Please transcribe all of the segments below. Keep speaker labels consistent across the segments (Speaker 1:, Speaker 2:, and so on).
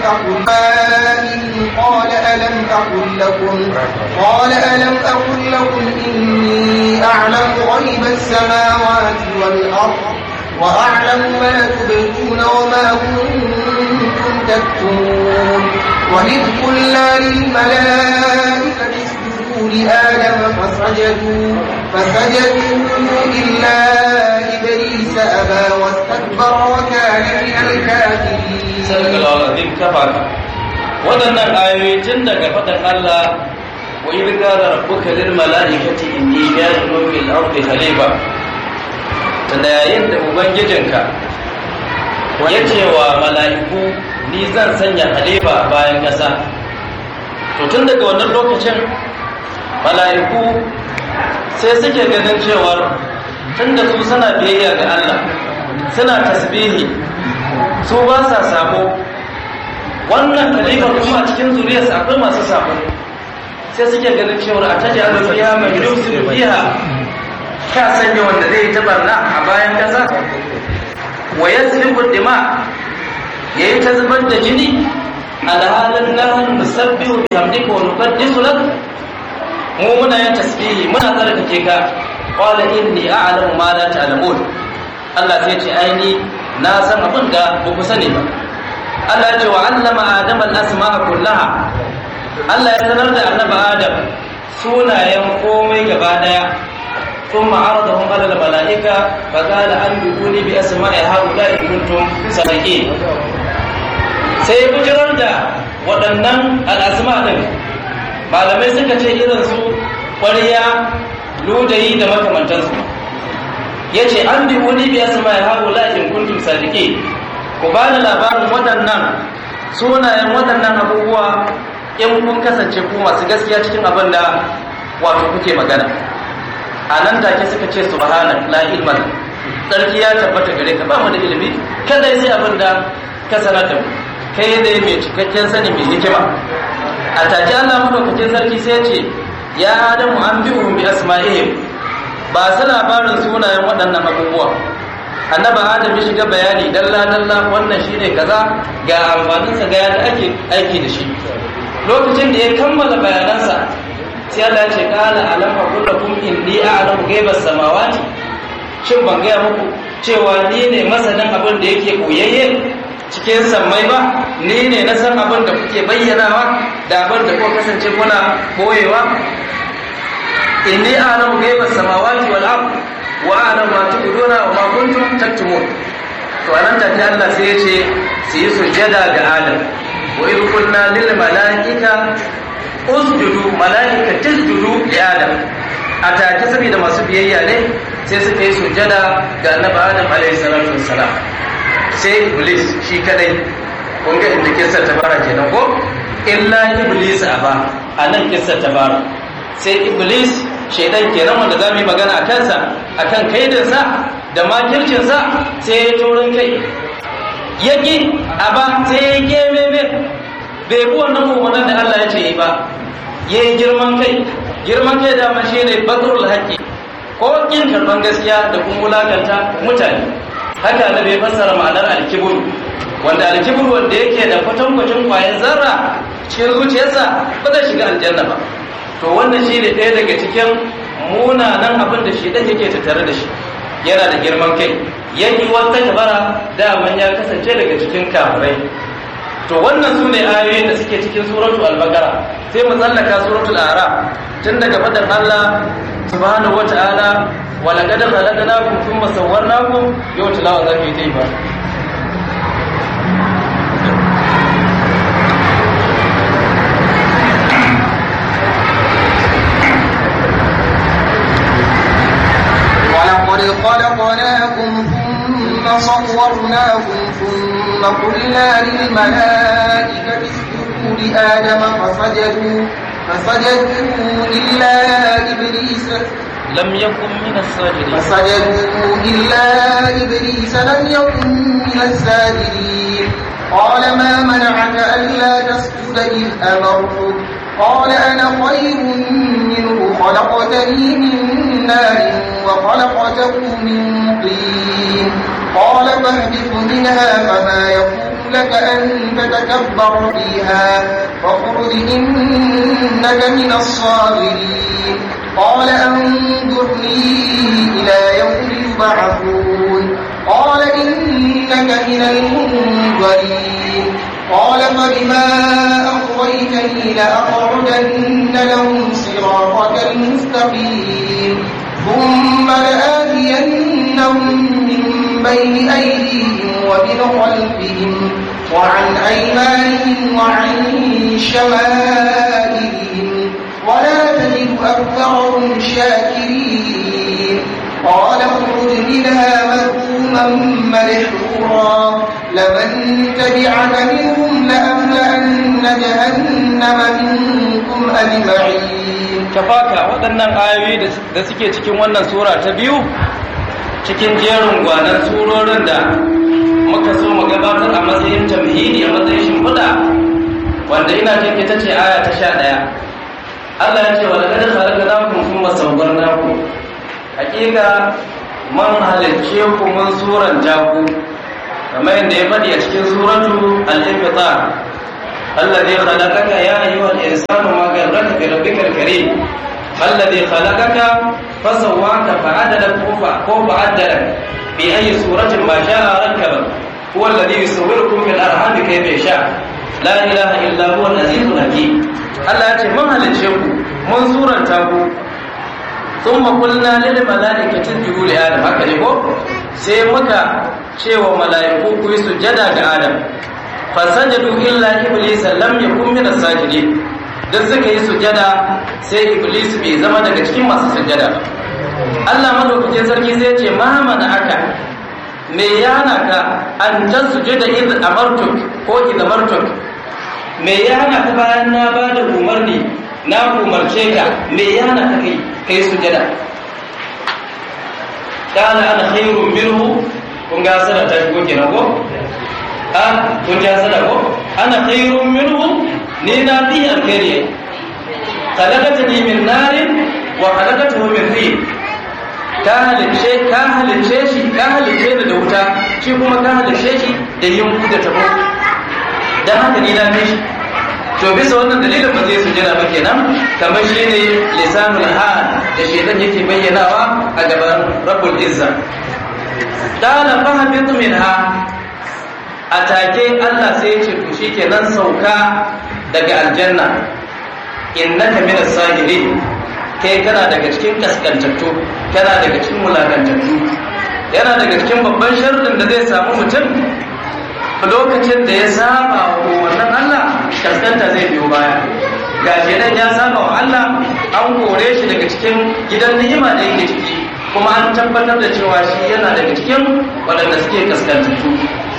Speaker 1: أقل قال ألم أقل لكم قال ألم أقل لكم إني أعلم غيب السماوات والأرض وأعلم ما تبدون وما كنتم تكتمون وإذ قلنا للملائكة اسجدوا لآدم فسجدوا فسجدوا إلا إبليس أبى واستكبر وكان من الكافرين
Speaker 2: sallallahu alaihi kafaka waɗannan ayoyi tun daga faɗin Allah wa idh qala rabbuka lil mala'ikati inni ja'ilun fil ardi khalifa tunda yayin da ubangijinka ya ce wa mala'iku ni zan sanya khalifa bayan ƙasa to tun daga wannan lokacin mala'iku sai suke ganin cewar tun da su suna biyayya ga Allah suna tasbihi su ba sa sabo wannan khalifa kuma a cikin zuriyarsa akwai masu sabo sai suke ganin cewar a taji alu fiha man yusiru fiha ka sanya wanda zai ta barna a bayan kasa wa yasfiku dima yayi ta zubar da jini alhalin nahnu nusabbihu bihamdika wa nuqaddisu lak mu muna yin tasbihi muna tsarkake ka qala inni a'lamu ma la ta'lamun Allah sai ce aini na san abin da ba ku sani ba Allah ya ce wa allama adama al-asma'a kullaha Allah ya sanar da annabi Adam sunayen komai gaba daya ثم عرضهم على الملائكة فقال أنبئوني بأسماء هؤلاء إن كنتم صادقين sai bujirar da waɗannan al'asma ɗin malamai suka ce irin su ƙwariya ludayi da makamantansu ya ce an bi wani biya su mai hagu la'in kuntum sadiki ku ba da labarin waɗannan sunayen waɗannan abubuwa in kun kasance ku masu gaskiya cikin abin da wato kuke magana a nan take suka ce subhana la ilman tsarki ya tabbata gare ka ba mu da ilimi kada sai abin da ka sanar da mu kai ne mai cikakken sani mai hikima a take Allah madaukakin sarki sai ya ce ya adamu an bi bi asma'ihim ba su labarin sunayen waɗannan abubuwa annaba adam ya shiga bayani dalla dalla wannan shine kaza ga amfaninsa ga yadda ake aiki da shi lokacin da ya kammala bayanansa sai Allah ya ce qala alam aqul lakum inni a'lamu ghaibas samawati shin ban gaya muku cewa ni ne masanin abin da yake koyayye cikin sammai ba ni ne na san abin da kuke bayyanawa da abin da kuka kasance kuna boyewa inni a'lamu ghaibas samawati wal ard wa a'lamu ma tubduna wa ma kuntum taktumun to anan take Allah sai ya ce su yi sujjada ga Adam wa idh qulna lil malaika usjudu malaika tasjudu li Adam a take saboda masu biyayya ne sai suka yi sujjada ga Annabi Adam alaihi salatu wassalam sai Iblis shi kadai kun ga inda kissa ta fara kenan ko illa Iblis aba anan kissa ta fara sai Iblis shaidan kenan wanda za mu yi magana a kansa a kan kaidinsa da makircinsa sai ya taurin kai ya ƙi a ba sai ya geme me bai bi wannan umarnin da Allah ya ce yi ba ya yi girman kai girman kai dama shi ne bakarul haƙƙi ko ƙin karɓar gaskiya da kuma wulakanta mutane haka na bai fassara ma'anar alkibur wanda alkibur wanda yake da kwatankwacin kwayan zarra cikin zuciyarsa ba zai shiga aljanna ba to wannan shi ne ɗaya daga cikin munanan abin da shi ɗan yake tattare da shi yana da girman kai yanki wata kabara daman ya kasance daga cikin kafirai to wannan su ne ayoyin da suke cikin suratul al-baqara sai mu tsallaka suratul ara tun daga fadar Allah subhanahu wata'ala wa laqad khalaqnakum thumma sawwarnakum yau tilawa zaki yi ba
Speaker 1: ولقد خلقناكم ثم صورناكم ثم قلنا للملائكة اسجدوا لآدم فسجدوا فسجدوا إلا إبليس
Speaker 2: لم يكن من الساجدين
Speaker 1: فسجدوا إلا إبليس لم يكن من الساجدين قال ما منعك ألا تسجد إذ أمرتك قال أنا خير منه خلقتني من نار وخلقته من طين قال فاهبط منها فما يكون لك أن تتكبر فيها فاخرج إنك من الصاغرين قال أنظرني إلى يوم يبعثون قال إنك من المنظرين قال فبما أغويتني لأقعدن لهم صراطك المستقيم ثم لآتينهم من بين أيديهم ومن خلفهم وعن أيمانهم وعن شمائلهم ولا تجد أكثرهم شاكرين قال اخرج منها مذءوما مدحورا لمن تبعك منهم لأملأن جهنم منكم أجمعين
Speaker 2: tafaka waɗannan ayoyi da suke cikin wannan sura ta biyu cikin jerin gwanan surorin da muka so mu gabatar a matsayin tamhidi a matsayin shimfiɗa wanda ina jin ita ce aya ta sha ɗaya Allah ya ce wa laqad khalaqnakum thumma sawwarnakum hakika man halicce ku mun suran jaku kamar yadda ya faɗi a cikin suratu al-infitar الذي خلقك يا أيها الإنسان ما غرك بربك الكريم الذي خلقك فسواك فعدلك فعدلك بأي سورة ما شاء ركبك هو الذي يصوركم في الأرحام كيف يشاء لا إله إلا هو العزيز الحكيم Allah ya ce mun halicce ku mun suranta ku thumma qulna lil malaikati isjudu li adam haka ne ko sai muka cewa mala'iku ku yi sujada ga adam fasajadu illa iblis lam yakun min as-sajidin dan suka yi sujada sai iblis bai zama daga cikin masu sujada Allah madaukakin sarki sai ce ma mana aka me yana ka an tasjuda id amartuk ko id amartuk me yana ka bayan na bada umarni na umarce ka me yana ka kai kai sujada kana ana khairun minhu kun ga sana ta shigo kenan ko a kun ja sada ko ana khairun minhu ni na fi alkhairi khalaqatani min narin wa khalaqatahu min tin ka halice ka halice shi ka halice da wuta shi kuma ka halice shi da yunku da tabo dan haka ni na fi shi to bisa wannan dalilin ba zai sujada ba kenan kamar shi ne lisanul hal da shedan yake bayyanawa a gaban rabbul izza qala fahabitu minha a take Allah sai ya ce to shikenan sauka daga aljanna innaka min as-sahirin kai kana daga cikin kaskantattu kana daga cikin mulakantattu yana daga cikin babban sharrin da zai samu mutum lokacin da ya saba wa wannan Allah kaskanta zai biyo baya ga nan ya saba wa Allah an kore shi daga cikin gidan ni'ima da yake ciki kuma an tabbatar da cewa shi yana daga cikin waɗanda suke kaskantattu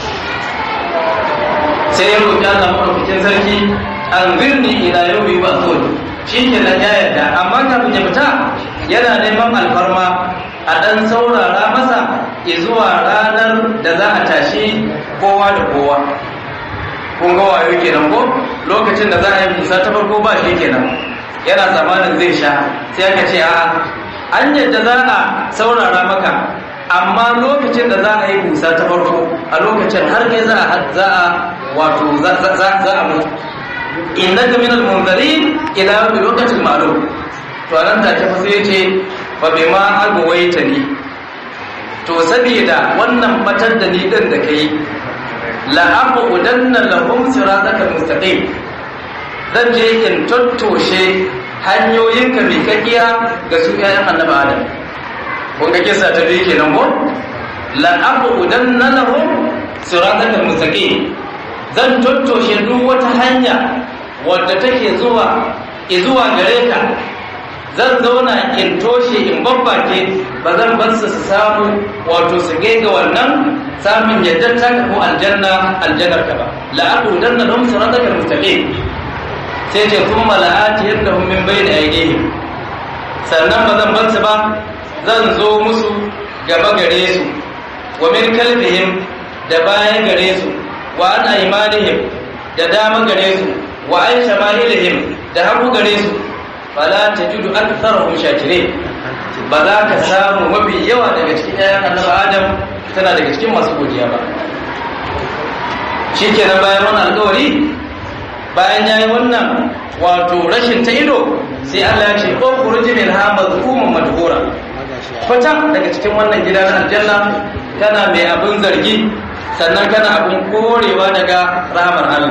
Speaker 2: sai ya roƙi Allah maɗaukakin sarki an birni ila yau yi ba shi ke nan ya yarda amma kafin ya fita yana neman alfarma a ɗan saurara masa zuwa ranar da za a tashi kowa da kowa kun ga wayo kenan ko lokacin da za a yi musa ta farko ba shi kenan yana zamanin zai sha sai aka ce a an yadda za a saurara maka amma lokacin da za a yi musa ta farko a lokacin har kai za a za a wato za a mutu innaka minal munzarin ila yawmil waqtil ma'lum to nan take fa sai ce fa bima agwaita ni to saboda wannan batar da ni din da kai la aqudanna lahum siratal mustaqim zan je in tattoshe hanyoyinka mai kakkiya ga su ƴaƴan annabi adam kun ga kisa ta biyu kenan ko la aqudanna lahum siratal mustaqim zan tattoshe duk wata hanya wadda take zuwa zuwa gare ka zan zauna in toshe in babbake ba zan bar su su samu wato su ga wannan samun yadda ta ko aljanna aljannar ka ba la'aqu danna lahum siratal mustaqim sai ce kuma la'ati yadahum min bayni aydihim sannan ba zan bar su ba zan zo musu gaba gare su wa min kalbihim da baya gare su wa an aimanihim da dama gare su wa an shama'ilihim da hagu gare su fala tajidu aktharahum shakirin ba za ka samu mafi yawa daga cikin ƴaƴan annabi adam tana daga cikin masu godiya ba shikenan bayan wannan alƙawari bayan yayi wannan wato rashin ta ido sai Allah ya ce ko furuji min ha mazkumun madhura fita daga cikin wannan gida na aljanna kana mai abin zargi sannan kana abin korewa daga rahmar Allah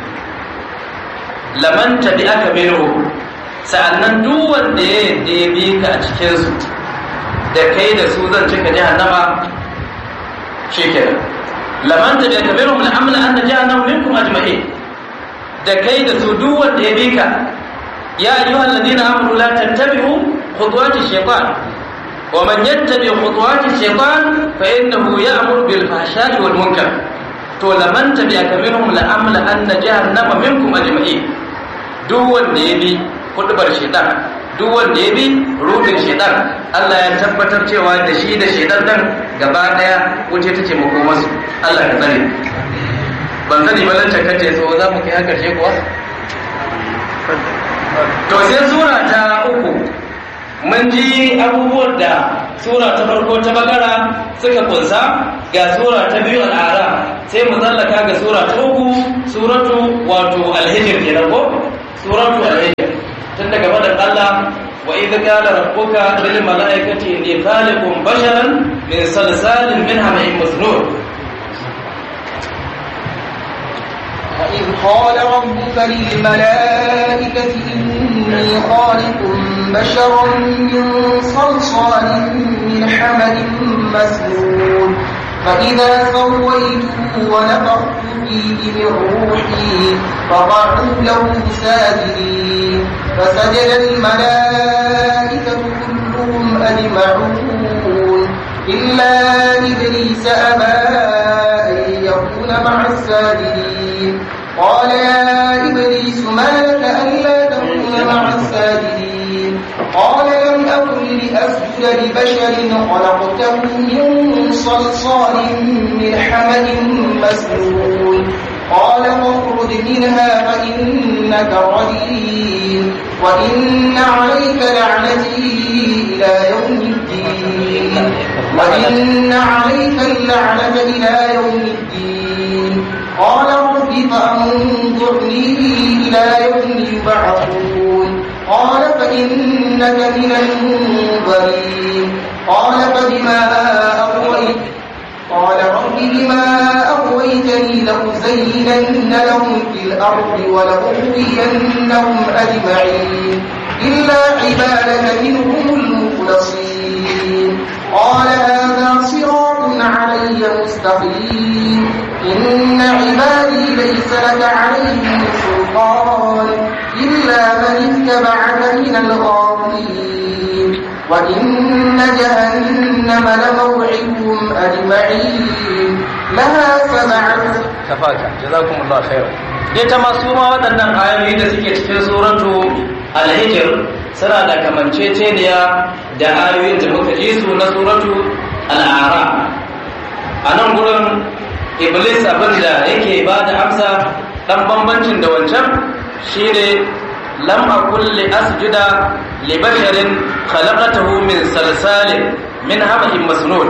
Speaker 2: laman tabi'aka minhu sa'annan duk wanda ya yadda ya bi ka a cikin su da kai da su zan cika jahannama shikenan laman tabi'aka minhum la'amla anna jahannama minkum ajma'in da kai da su duk wanda ya bi ka ya ayyuhal ladina amanu la tattabi'u khutuwati shaytan wa man yattabi khutuwati shaytan fa innahu ya'muru bil fahsha'i wal munkar to laman tabi'aka minhum la amla anna jahannama minkum ajma'in duk wanda ya bi hudubar shaytan duk wanda ya bi rubin shaytan Allah ya tabbatar cewa da shi da shaytan dan gaba daya wuce take makomarsu Allah ya tsare ban sani ba lantar kace so za mu kai har karshe kuwa to sai sura ta uku mun ji abubuwan da sura ta farko ta bagara suka kunsa ga sura ta biyu al'ara sai mu tsallaka ga sura ta uku suratu wato alhijir kenan ko suratu alhijir tun daga faɗin Allah wa idh qala rabbuka lil mala'ikati inni khaliqun basharan min salsalin min hama'in masnun
Speaker 1: وإذ قال ربك للملائكة إني خالق بشرا من صلصال من حمد مسنون فإذا سويته ونفخت فيه من روحي فقعوا له ساجدين فسجد الملائكة كلهم أجمعون إلا إبليس أبى أن يكون مع الساجدين قال يا إبليس ما لك ألا تكون مع الساجدين قال لم أكن لأسجد لبشر خلقته من صلصال من حمد مسنون قال فاخرج منها فإنك رجيم وإن عليك لعنتي إلى يوم الدين وإن عليك اللعنة إلى يوم الدين قال رب فأنظرني إلى يوم يبعثون قال فإنك من المنظرين قال فبما أغويت قال رب بما أغويتني لأزينن لهم في الأرض ولأغوينهم أجمعين إلا عبادك منهم المخلصين قال هذا صراط علي مستقيم إن عبادي ليس لك عليهم سلطان إلا من اتبعك من الغاوين وإن جهنم لموعدهم أجمعين لها سبعة
Speaker 2: kafaka jazakumullahu khairan dai ta masu ma waɗannan ayoyi da suke cikin suratu al-hijr suna da kamanceceniya da ayoyin da muka ji su na suratu al-a'ra a nan gurin iblis abin da yake ba da amsa dan bambancin da wancan shine lam akul li asjuda li basharin khalaqatahu min salsalin min hamahin masnun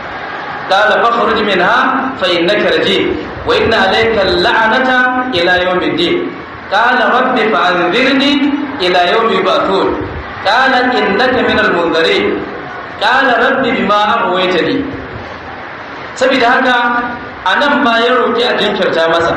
Speaker 2: قال فاخرج منها فإنك رجيم وإن عليك اللعنة إلى يوم الدين قال رب فأنذرني إلى يوم يبعثون قال إنك من المنذرين قال رب بما أغويتني saboda haka a nan ma ya roƙi a jinkirta masa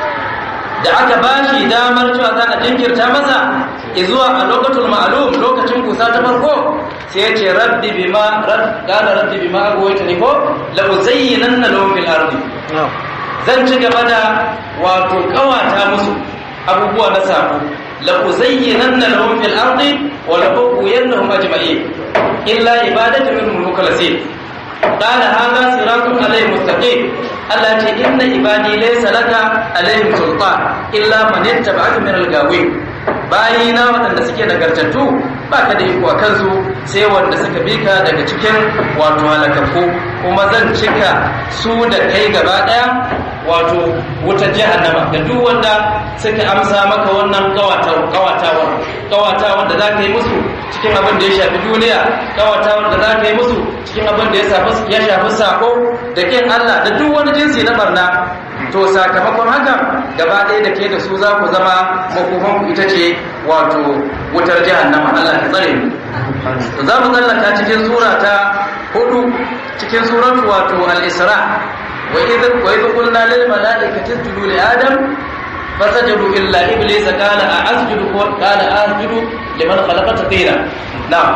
Speaker 2: da aka ba shi damar cewa za a jinkirta masa zuwa a lokacin ma'alum lokacin kusa ta farko sai ya ce rabbi bima qala rabbi bima aghwaytani ko la uzayyinanna lahum fil ardi zan ci gaba da wato kawata musu abubuwa na sabo la uzayyinanna lahum fil ardi wa la ughwiyannahum ajma'in illa ibadatu minhum mukhlasin قال هذا صراط عليه مستقيم Allah ce inna ibadi laysa laka alaihim sultan illa man ittaba'aka min al-gawin bayina waɗanda suke nagartattu ba ka da iko a kansu sai wanda suka bi ka daga cikin wato halakakku kuma zan cika su da kai gaba ɗaya wato wutar jahannama da duk wanda suka amsa maka wannan kawatawar kawatawar da za ka yi musu cikin abin da ya shafi duniya kawatawar da za ka yi musu cikin abin da ya shafi sako da kin Allah da duk wani jinsi na barna to sakamakon haka gaba ɗaya da ke da su za ku zama makofanku ita ce wato wutar jahannama Allah ta tsare mu za mu tsallaka cikin sura ta hudu cikin suratu wato al-isra wa idh wa idh qulna lil malaikati isjudu li adam fasajadu illa iblis qala a'asjudu qala a'asjudu liman khalaqta tina na'am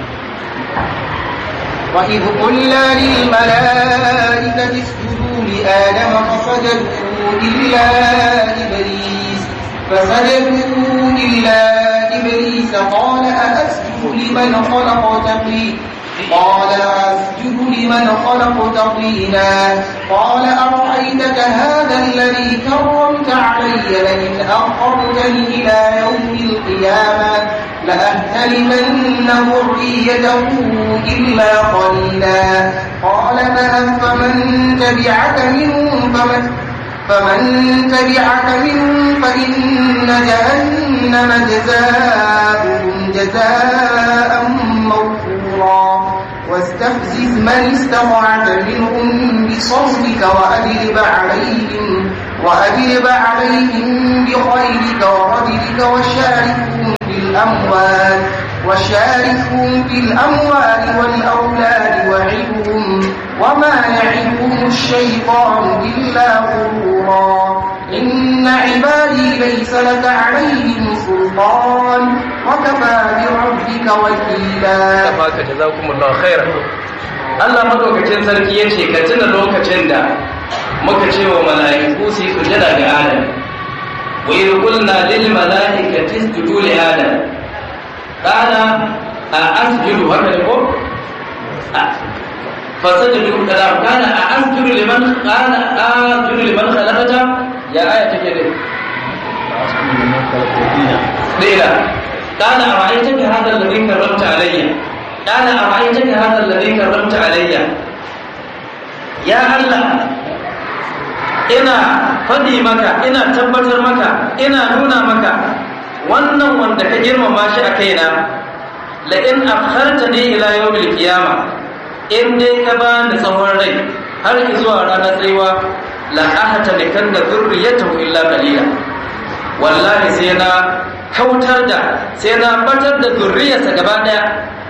Speaker 1: وإذ قلنا للملائكة اسجدوا لآدم فسجدوا إلا إبليس فسجدوا إلا إبليس قال أأسجد لمن خلقت طينا قال أسجد لمن خلقت طينا قال أرأيتك هذا الذي كرمت علي لئن أخرتني إلى يوم القيامة لأهتلمن ذريته إلا قليلا قال فمن تبعك منهم فمن فمن تبعك منهم فإن جهنم جزاؤهم جزاء موفورا واستفزز من استطعت منهم بصوتك وأجلب عليهم وأجلب عليهم بخيلك ورجلك وشاركهم في الأموال وشاركهم في الأموال والأولاد وعدهم وما يعدهم الشيطان إلا غرورا إن عبادي ليس لك عليهم سلطان وكفى بربك وكيلا
Speaker 2: kafaka jazakumullahu khairan Allah madaukakin sarki yace ka tuna lokacin da muka ce wa mala'iku su yi sujada ga Adam wa idh qulna lil mala'ikati isjudu li Adam qala a asjudu haka ne ko fasajadu kalam kana a asjudu liman qala asjudu liman khalaqata ya aya take ne dila قال أرأيتك هذا الذي كرمت علي قال أرأيتك هذا الذي كرمت علي يا الله ina faɗi maka ina tabbatar maka ina nuna maka wannan wanda ka girmama shi a kaina la in akhartani ila yawmil qiyama in dai ka ba ni tsawon rai har zuwa ranar tsayuwa la ahata likan da zurriyatahu illa qalila wallahi sai na kautar da sai na batar da zurriyarsa gaba daya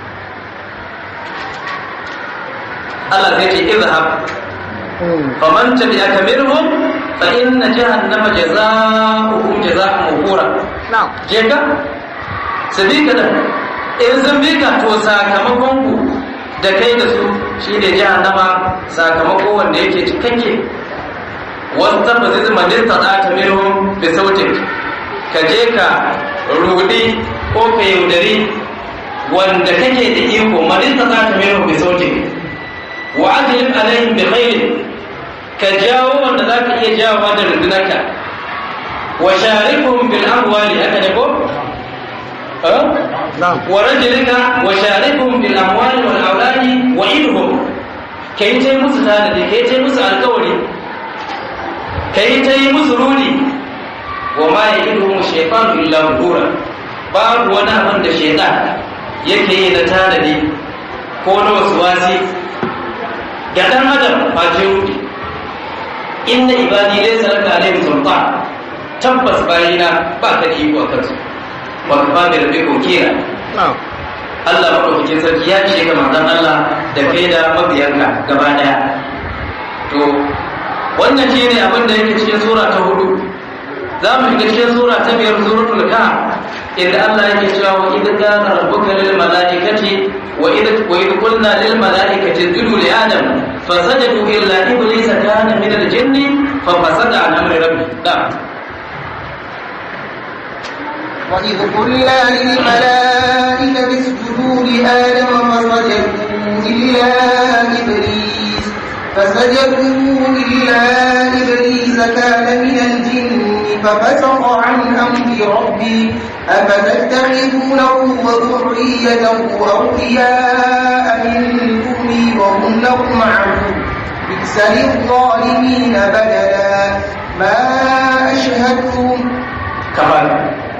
Speaker 2: Allah zai ce izhab faman tabi'aka minhum fa inna jahannama jazaohum jazaa'un mawqura na'am je ka sabi ka da in sun bi ka to sakamakon ku da kai da su shi ne jahannama sakamako wanda yake cikakke wata ba zai zama nista ta minhum bi sautin ka je ka rudi ko ka yaudari wanda kake da iko madin ta za ta mero bi sautin wa ajlib alaihim bi khairin ka jawo wanda za ka iya jawo da rundunarka wa sharikum bil amwali aka ne ko wa rajulika wa sharikum bil amwali wal auladi wa idhum kai tai musu tanadi kai tai musu alkawari kai tai musu rudi wa ma ya'iduhum shaytanu illa ghurura babu wani abin da shaytan yake yi na tanadi ko na wasi ga dan adam ba ce wuce inna ibadi laysa laka alaihim sultan tabbas bayina ba ka da iko akan su wa kafa bi rabbika wakila Allah madaukakin sarki ya ce ga manzon Allah da kai da mabiyanka gaba daya to wannan shine abin da yake cikin sura ta hudu za mu shiga cikin sura ta biyar suratul kahf inda Allah yake cewa wa idh qala rabbuka lil malaikati wa idh wa idh qulna lil malaikati isjudu li adam fasajadu illa iblisa kana min al jinni fa fasada an amri rabbi da
Speaker 1: وإذ قلنا للملائكة اسجدوا لآدم فسجدوا إلا إبليس فسجدوا إلا إبليس كان من الجن ففسق عن أمر ربي أفتتخذونه وذريته أولياء من دوني وهم لكم عدو بئس للظالمين بدلا ما أشهدتم
Speaker 2: kamar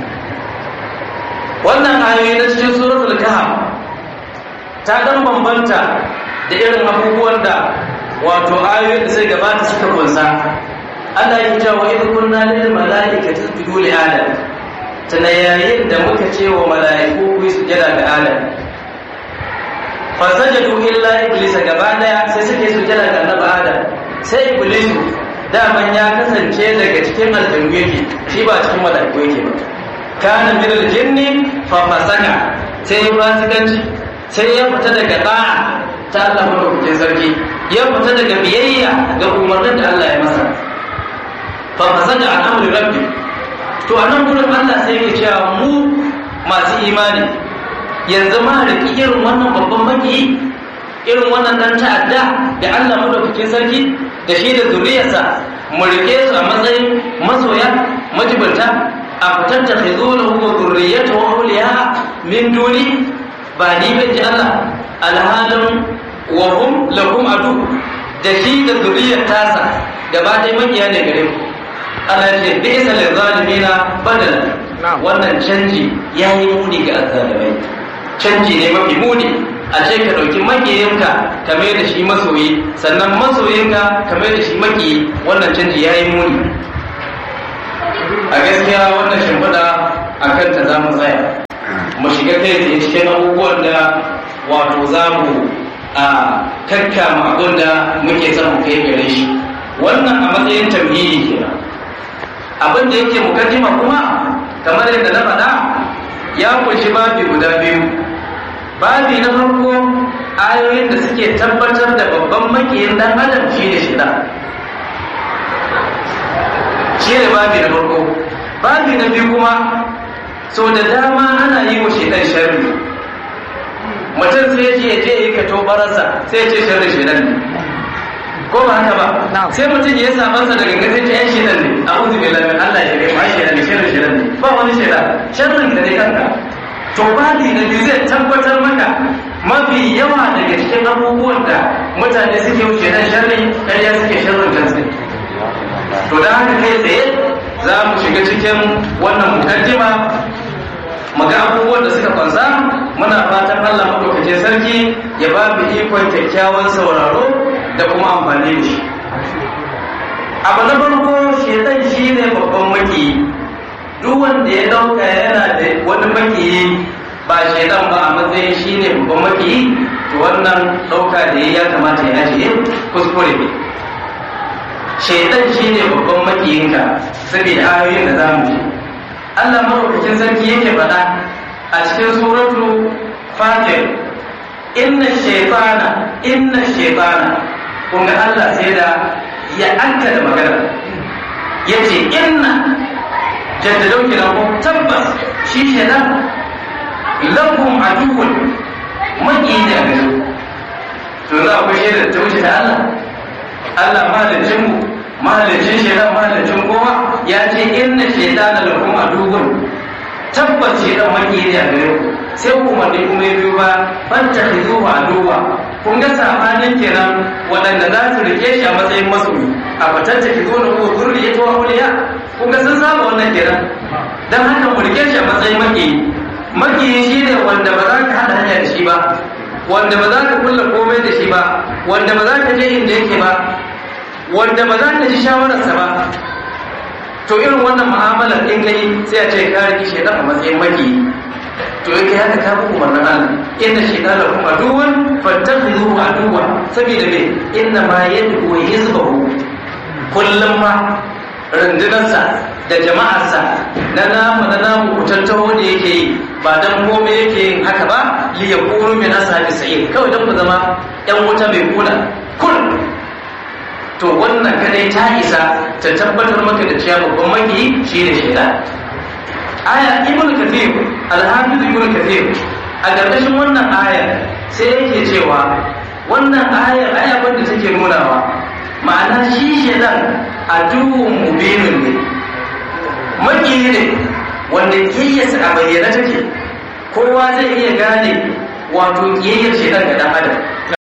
Speaker 2: wannan ayoyi na cikin suratul kahf ta dan bambanta da irin abubuwan da wato ayoyin da sai gabata suka kunsa Allah ya ce wa idh kunna lil malaikati isjudu li adam tana yayin da muka ce wa mala'iku ku yi sujada ga adam fa sajadu illa iblis gaba daya sai suke sujada ga annabi adam sai iblis daman ya kasance daga cikin aljannu yake shi ba cikin mala'iku yake ba kana min aljinni fa fasaka sai ya fasikanci sai ya fita daga da'a ta Allah madaukakin sarki ya fita daga biyayya ga umarnin da Allah ya masa fa fasaka an amri rabbi to a nan gurin Allah sai ya cewa mu masu imani yanzu ma riki irin wannan babban maki irin wannan dan ta'adda da Allah madaukakin sarki da shi da zuriyarsa mu rike su a matsayin masoya majibanta a fitar da khizulahu wa zurriyatahu awliya min duni ba ni ban ji Allah alhalin wa hum lakum adu da shi da zuriyar tasa gaba ɗaya makiya ne gare mu Allah ce bi isa lil zalimina badala wannan canji yayi muni ga azzalimai canji ne mafi muni a ce ka ɗauki makiyinka ka mai da shi masoyi sannan masoyinka ka mai da shi maki wannan canji yayi muni a gaskiya wannan shimfiɗa a kanta za mu tsaya mu shiga kai tsaye cikin abubuwan da wato za mu a kakkama abin da muke son mu kai gare shi wannan a matsayin tamhidi kenan abin da yake mukaddima kuma kamar yadda na faɗa ya kunshi babi guda biyu babi na farko ayoyin da suke tabbatar da babban makiyin dan adam shi ne shida shi ne babi na farko babi na biyu kuma so da dama ana yi wa shaidan sharri mutum sai ce je yi ka tobararsa sai ce sharri shaidan ne ko ba haka ba sai mutum ya samu sa daga gaske ta yan shaidan ne a uzu bai lamin Allah ya bai mai shaidan ne sharri shaidan ne ba wani shaidan sharrin da ne kanka to babi na biyu zai tabbatar maka mafi yawa daga cikin abubuwan da mutane suke wuce dan sharri ƙarya suke sharrin kansu to da haka kai tsaye za mu shiga cikin wannan mukaddima maga abubuwan da suka kwanza muna fatan Allah madaukakin sarki ya ba mu ikon kyakkyawan sauraro da kuma amfani da shi abu na farko shedan shi ne babban maki duk wanda ya dauka yana da wani maki ba shedan ba a matsayin shi ne babban maki to wannan dauka da ya kamata ya ajiye kuskure ne shaitan shi ne babban makiyinka saboda ayoyin da za mu ji Allah maɗaukakin sarki yake faɗa a cikin suratu fatir inna shaitana inna shaitana kun ga Allah sai da ya anka da magana ya ce inna jaddadau kenan ko tabbas shi shaitan lakum aduwwun maƙiyi ne a gare to za ku shaida ta wuce ta Allah Allah mahalicin mu mahalicin shaitan mahalicin kowa ya ce inna shaitana lakum aduwwun tabbas shaitan maki ne a gare ku sai kuma ne kuma ya biyo ba fanta hizuhu aduwa kun ga sabanin kenan waɗanda za su rike shi a matsayin masoyi a fatanta hizuhu na ko zurri ya tuwa auliya kun ga sun saba wannan kenan dan haka mu rike shi a matsayin maki maki shi ne wanda ba za ka haɗa hanya da shi ba wanda ba za ka kulla komai da shi ba wanda ba za ka je inda yake ba wanda ba za ka ji shawararsa ba to irin wannan mu'amalar in kai sai a ce ka riki shaitan a matsayin maki to in kai haka ka bi umarnin Allah inna shaitana kuma aduwan fattakhidhu aduwa saboda me inna ma yad'u hizbahu kullum ma rundunarsa da jama'arsa na namu na namu kutantaho da yake yi ba dan komai yake yin haka ba li yakunu min ashabi sa'id kawai dan ku zama yan wuta mai kula kun to wannan kadai ta isa ta tabbatar maka da cewa babban maki shine shaitan aya ibnu kathir al-hafiz ibnu kathir a ƙarƙashin wannan aya sai yake cewa wannan ayar aya wanda take nunawa ma'ana shi shaitan aduwwun mubinun ne maki ne wanda kiyayyarsa a bayyana take kowa zai iya gane wato kiyayyar shaitan ga dan adam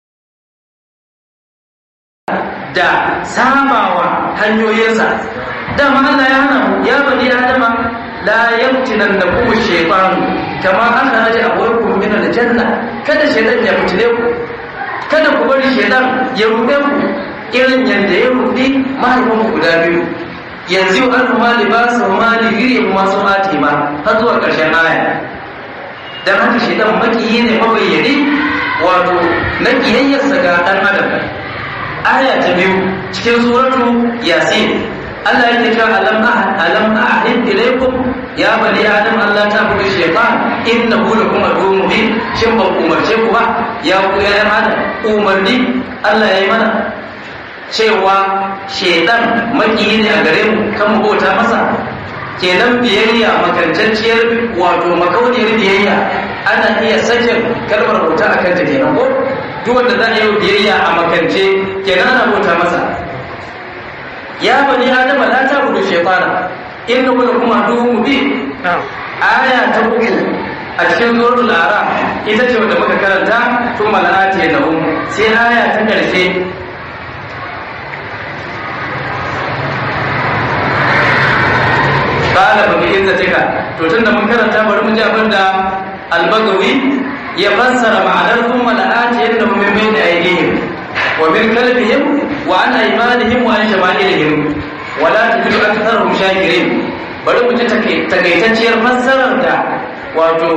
Speaker 2: da samawa hanyoyinsa dama Allah ya hana mu ya bani adama la yamtinan da kuma shaytan kama aka raja abuwakum min aljanna kada shaytan ya fitile ku kada ku bari shaytan ya rube ku irin yadda ya rudi mahaifanku guda biyu yanzu an ma libasa wa mali giri kuma su ati ma har zuwa ƙarshen aya dan haka shi dan makiyi ne mabayyani wato na kiyayyarsa ga dan adam aya ta biyu cikin suratu yasin Allah yake cewa alam ahad alam ahid ilaykum ya bani adam Allah ta buga shaytan innahu lakum aduwwun mubin shin ban umarce ku ba ya ku ya adam umarni Allah ya yi mana cewa shaidan makiyi ne a gare mu kan mu bauta masa kenan biyayya makantacciyar wato makauniyar biyayya ana iya sakin kalmar bauta a kanta kenan ko duk wanda za a yi biyayya a makance kenan ana bauta masa ya bani adama la ta budu shaytana inna kuma kuma duhu mubin aya ta uku a cikin suratul ara ita ce wanda muka karanta tun mala'ati nahum sai aya ta karshe kala ba bi izzatika to tunda mun karanta bari mu ji abin da al-bagawi ya fassara ma'anar thumma la'ati yannahum min bayni aydihim wa min kalbihim wa an aymanihim wa an shama'ilihim wa la tajidu aktharahum shakirin bari mu ji takaitacciyar fassarar da wato